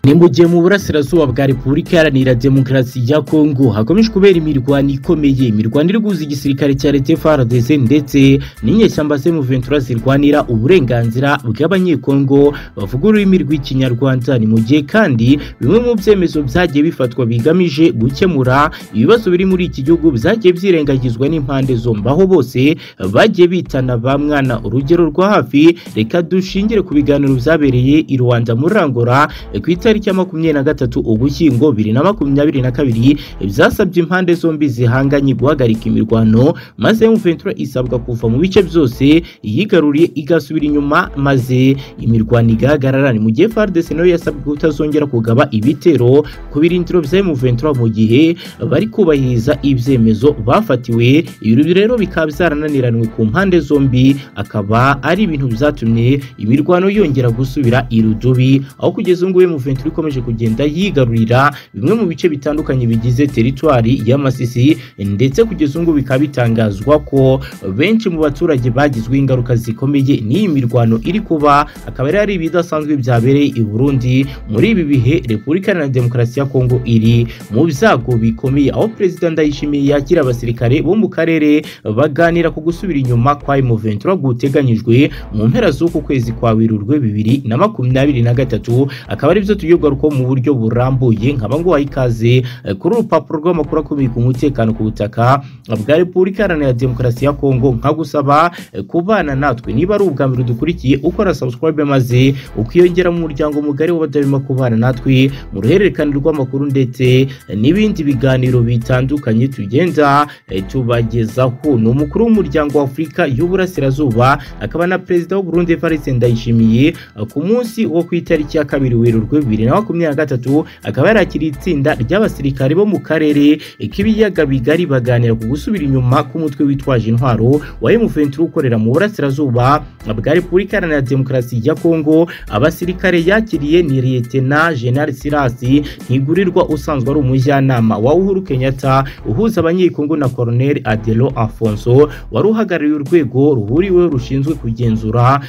ni mu gihe mu burasirazuba bwa repubulika iharanira demokarasi ya kongo hakomeje kubera imirwano ikomeye imirwano iri guhuza igisirikare cya leta frdc ndetse n'inyeshyamba se muventura zirwanira uburenganzira bw'abanyekongo bavuga ururimi rw'ikinyarwanda ni mu gihe kandi bimwe mu byemezo byagiye bifatwa bigamije gukemura ibibazo biri muri iki gihugu byagiye byirengagizwa n'impande zombi aho bose bagiye bitana ba mwana urugero rwa hafi reka dushingire ku biganiro byabereye i rwanda muri rangora ku itariki ya makumyabiri na gatatu ugushyingo bibiri na makumyabiri na kabiri byasabye impande zombi zihanganye guhagarika imirwano maze muventura isabwa kuva mu bice byose yigaruriye igasubira inyuma maze imirwano igahagarara ni mu gihe fardese nayo yasabwe kutazongera kugaba ibitero ku birindiro bya muventura mu gihe bari kubahiriza ibyemezo bafatiwe ibi rero bikaba byarananiranywe ku mpande zombi akaba ari ibintu byatumye imirwano yongera gusubira irudubi aho kugeza ubu ngubu muventura ikomeje kugenda yigarurira bimwe mu bice bitandukanye bigize teritwari y'amasisi ndetse kugeza ubu ngubu bikaba bitangazwa ko benshi mu baturage bagizweho ingaruka zikomeye n'iyi mirwano iri kuba akaba ari ibidasanzwe byabereye i burundi muri ibi bihe repubulika iharanira demokarasi ya kongo iri mu byago bikomeye aho perezida ndayishimiye yakira abasirikare bo mu karere baganira ku gusubira inyuma kwa muventura guteganyijwe mu mpera z'uku kwezi kwa werurwe bibiri na makumyabiri na gatatu akaba ari byo tugiye kugarukaho mu buryo burambuye nkaba nguhaye ikaze kuri urupapuro rw'amakuru akomeye ku mutekano ku butaka bwa repubulika iharanira demokarasi ya kongo nkagusaba kubana natwe niba ari ubwa mbere dukurikiye ukora subscribe maze ukiyongera mu muryango mugari w'abadahwema kubana natwe mu ruhererekane rw'amakuru ndetse n'ibindi biganiro bitandukanye tugenda tubagezaho ni umukuru w'umuryango w'afurika y'uburasirazuba akaba na perezida w'uburundi farise ndayishimiye ku munsi wo ku itariki ya kabiri werurwe bibiri na makumyabiri na gatatu akaba yarakiriye itsinda ry'abasirikare bo mu karere k'ibiyaga bigari baganira ku gusubira inyuma k'umutwe witwaje intwaro wa M23 ukorera mu burasirazuba bwa repubulika iharanira demokarasi ya kongo abasirikare yakiriye ni liyetena jenerali sirasi ntigurirwa usanzwe ari umujyanama wa uhuru kenyatta uhuza abanyekongo na koroneli adelo alfonso wari uhagarariye urwego ruhuriweho rushinzwe kugenzura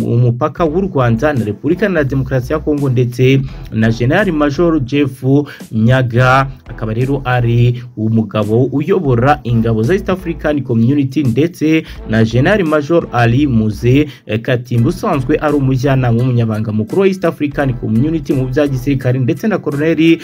umupaka w'u rwanda na repubulika iharanira demokarasi ya kongo ndetse na generali major jeff nyaga akaba rero ari umugabo uyobora ingabo za east african community ndetse na generali major ali muze katimba usanzwe ari umujyanama w'umunyabanga mukuru wa east african community mu bya gisirikare ndetse na koroneli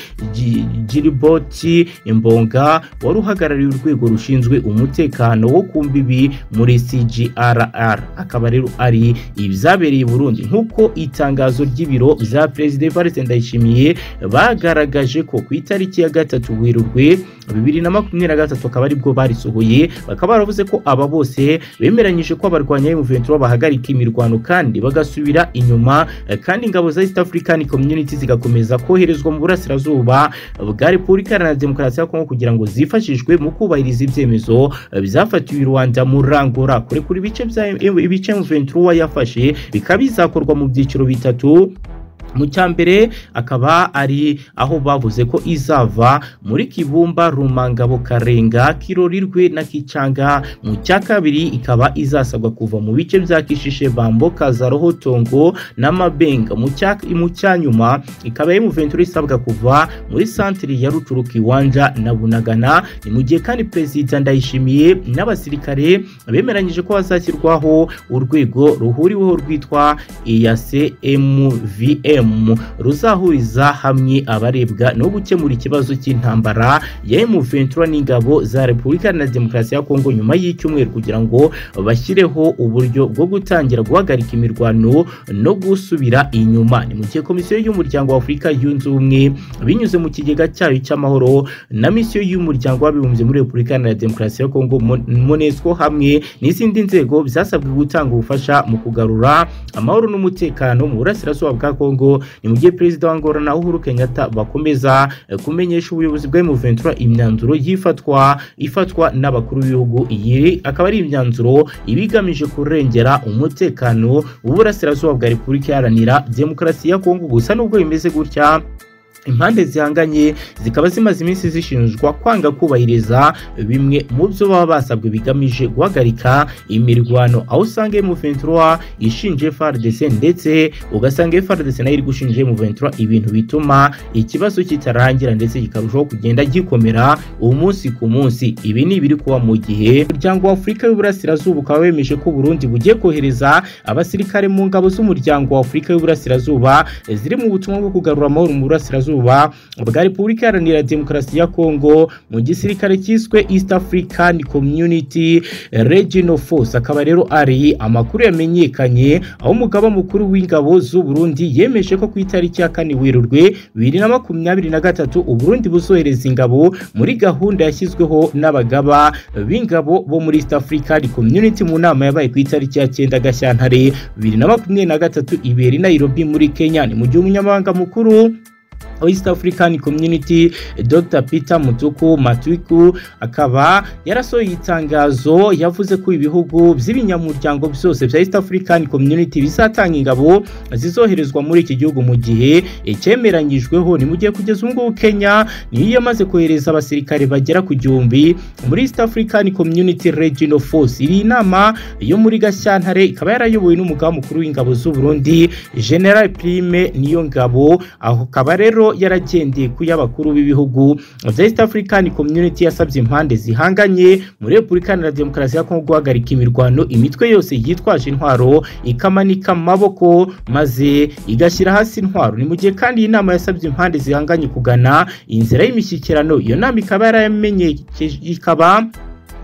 jiriboti imbonga wari uhagarariye urwego rushinzwe umutekano wo ku mbibi muri cgrr akaba rero ari ibyabereye burundi nk'uko itangazo ry'ibiro bya perezida evariste ndayishimiye bagaragaje ko ku itariki ya gatatu werurwe bibiri na makumyabiri na gatatu akaba aribwo barisohoye bakaba baravuze ko aba bose bemeranyije ko abarwanya M23 bahagarika imirwano kandi bagasubira inyuma kandi ingabo za East African Community zigakomeza koherezwa mu burasirazuba bwa Repubulika Iharanira Demokarasi ya Kongo kugira ngo zifashishwe mu kubahiriza ibyemezo byafatiwe i Rwanda mu Rangora kure kuri ibice bya ibice M23 yafashe bikaba bizakorwa mu byiciro bitatu mu cya mbere akaba ari aho bavuze ko izava muri kibumba rumangabo karenga kirorirwe na kicanga mu cya kabiri ikaba izasabwa kuva mu bice bya kishishe bambo kazaroho tongo n'amabenga mu cya nyuma ikaba emu ventura isabwa kuva muri santire ya rucuru kiwanja na bunagana ni mu gihe kandi perezida ndayishimiye n'abasirikare bemeranyije ko hazashyirwaho urwego ruhuriweho rwitwa eyase emuvm ruzahuriza hamwe abarebwa no gukemura ikibazo cy'intambara ya M23 n'ingabo za Repubulika na Demokarasi ya Kongo nyuma y'icyumweru kugira ngo bashyireho uburyo bwo gutangira guhagarika imirwano no gusubira inyuma ni mu gihe komisiyo y'umuryango wa Afurika yunze ubumwe binyuze mu kigega cyayo cy'amahoro na misiyo y'umuryango w'abibumbye muri Repubulika na Demokarasi ya Kongo MONUSCO hamwe n'izindi nzego byasabwe gutanga ubufasha mu kugarura amahoro n'umutekano mu burasirazuba bwa Kongo ni mu gihe perezida wa Angola na Uhuru Kenyatta bakomeza kumenyesha ubuyobozi bwa M23 imyanzuro yifatwa ifatwa n'abakuru b'ibihugu iyi akaba ari imyanzuro ibigamije kurengera umutekano w'uburasirazuba bwa Repubulika Iharanira Demokarasi ya Kongo gusa nubwo bimeze gutya impande zihanganye zikaba zimaze iminsi zishinjwa kwanga kubahiriza bimwe mu byo baba basabwe bigamije guhagarika imirwano aho usanga M23 ishinje FARDC ndetse ugasanga FARDC nayo iri gushinja M23 ibintu bituma ikibazo kitarangira ndetse kikarushaho kugenda gikomera umunsi ku munsi ibi ni ibiri kuba mu gihe umuryango wa Afurika y'Uburasirazuba ukaba wemeje ko Burundi bugiye kohereza abasirikare mu ngabo z'umuryango wa Afurika y'Uburasirazuba ziri mu butumwa bwo kugarura amahoro mu burasirazuba bwa Repubulika Iharanira Demokarasi ya Kongo mu gisirikare cyiswe East African Community Regional Force akaba rero ari amakuru yamenyekanye aho umugaba mukuru w'ingabo z'u Burundi yemeje ko ku itariki ya kane Werurwe 2023 u Burundi buzohereza ingabo muri gahunda yashyizweho n'abagaba b'ingabo bo muri East African Community mu nama yabaye ku itariki ya 9 Gashyantare 2023 ibera i Nairobi muri Kenya ni mu gihe umunyamabanga mukuru East African Community Dr Peter Mutuku Matuku akaba yarasohoye itangazo yavuze ko ibihugu by'ibinyamuryango byose bya East African Community bizatanga ingabo zizoherezwa muri iki gihugu mu gihe icyemeranyijweho ni mu gihe kugeza ubu ngubu Kenya niyo yamaze kohereza abasirikare bagera ku gihumbi muri East African Community Regional Force iri inama yo muri Gashyantare ikaba yarayobowe n'umugaba mukuru w'ingabo z'u Burundi General Prime niyo ngabo aho akaba rero yaragendeye ku y'abakuru b'ibihugu bya East African Community yasabye impande zihanganye muri Repubulika Iharanira Demokarasi ya Kongo guhagarika imirwano imitwe yose yitwaje intwaro ikamanika amaboko maze igashyira hasi intwaro ni mu gihe kandi iyi nama yasabye impande zihanganye kugana inzira y'imishyikirano iyo nama ikaba yaramenyekeje ikaba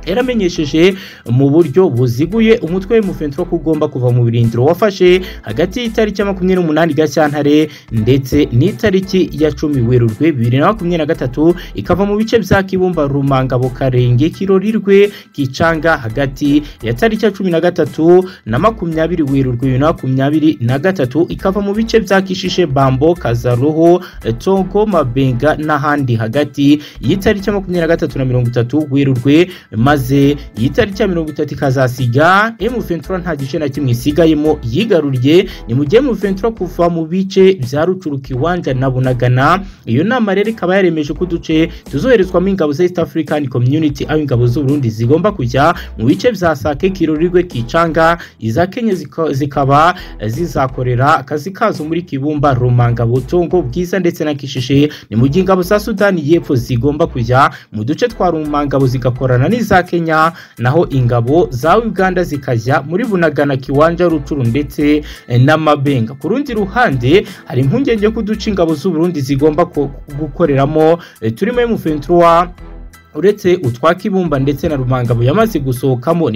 yaramenyesheje mu buryo buziguye umutwe w'umufentro ko ugomba kuva mu birindiro wafashe hagati y'itariki ya makumyabiri n'umunani gashyantare ndetse n'itariki ya cumi werurwe bibiri na makumyabiri na gatatu ikava mu bice bya kibumba rumangabo karenge kirorirwe kicanga hagati ya tariki ya cumi na gatatu na makumyabiri werurwe bibiri na makumyabiri na gatatu ikava mu bice bya kishishe bambo kazaruho tongo mabenga n'ahandi hagati y'itariki ya makumyabiri na gatatu na mirongo itatu werurwe maze iyi tariki ya mirongo itatu ikazasiga M23 nta gice na kimwe isigayemo yigaruriye ni mu gihe M23 kuva mu bice bya Rucurukiwanja na Bunagana iyo nama rero ikaba yaremeje ko uduce tuzoherezwamo ingabo za East African Community aho ingabo z'u Burundi zigomba kujya mu bice bya Sake Kirorirwe Kicanga iza Kenya zikaba zizakorera akazi kazo muri Kibumba Rumanga Butongo Bwiza ndetse na Kishishe ni mu gihe ingabo za Sudani y'Epfo zigomba kujya mu duce twa Rumangabo zigakorana n'iza Kenya naho ingabo za Uganda zikajya muri Bunagana Kiwanja Rucuru ndetse n'Amabenga ku rundi ruhande hari impungenge ko uduce ingabo z'u Burundi zigomba gukoreramo turimo M23 uretse utwa Kibumba ndetse na Rumangabo yamaze gusohokamo